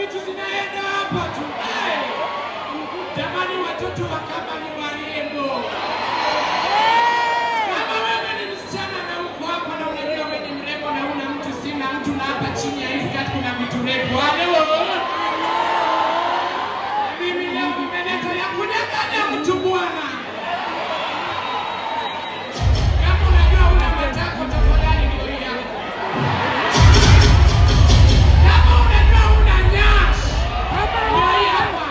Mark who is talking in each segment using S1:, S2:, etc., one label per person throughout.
S1: vitu zinaenda hapa tu. Hey! Jamani, watoto wa kama ni warembo. Kama wewe ni msichana na uko hapa na unajua wewe ni mrembo na una mtu, sina mtu, na hapa chini ya hii skirt kuna vitu refu. Halo. Mimi leo nimeleta ya kunyang'anya mtu bwana. Kama unajua una matako, tafadhali ndio hii yako. Kama unajua una nyash, ndio hii hapa.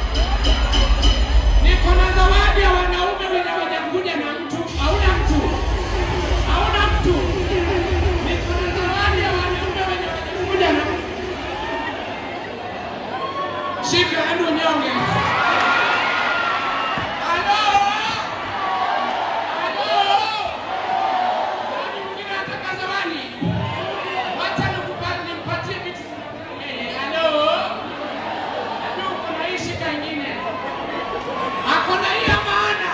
S1: Niko na zawadi ya wanaume wenye hawajakuja na mtu. Hauna mtu, hauna mtu. Niko na zawadi ya wanaume wenye hawajakuja na mtu. Shika hadi unyonge. Halo? Halo? Nani mwingine anataka zawadi? Wacha nikupa- nimpatie vitu. Eh, halo? Najua uko na hii, shika ingine. Ako na hii ya maana.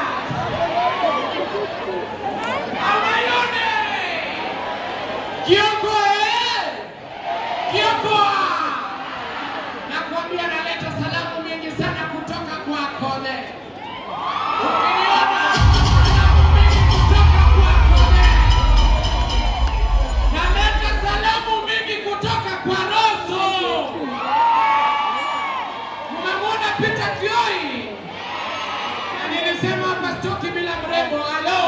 S1: Amayone. Kioko, eh? Kioko. Nakwambia naleta salamu mingi sana kutoka kwako le. Ukiniona salamu mingi kutoka kwako le. Naleta salamu mingi kutoka kwa Roso. Mmemwona Peter Kioi? Na nilisema hapa stoki bila mrembo. Halo.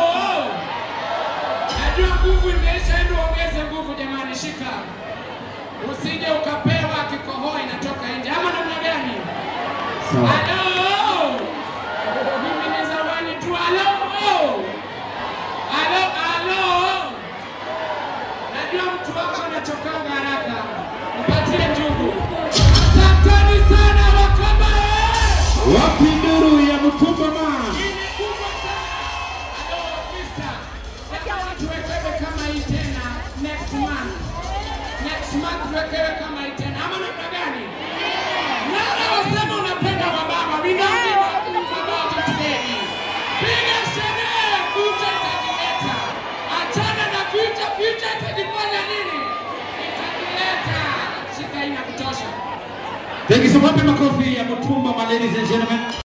S1: Najua nguvu imeisha, endo ongeze nguvu jamani, shika. Usije ukapewa kikohoa inatoka nje ama namna gani? Halo. Mimi ni zawadi tu. Halo. Halo, halo. Najua mtu wako anachokanga haraka. Mpatie njugu. Asanteni sana Wakamba. eh!
S2: Wapi nduru ya mtumba man?
S1: Hii ni kubwa sana. Halo, mister. Nataka tuwekewe kama hii tena next month. Next month tuwekewe kama hii tena. Ama namna gani? Nara wasema unapenda wababa. We don't give a about it today. Piga sherehe, future itajileta. Achana na future, future itajifanya nini? Itajileta. Shika hii na kutosha.
S2: Thank you so much. Makofi ya mtumba, my ladies and gentlemen.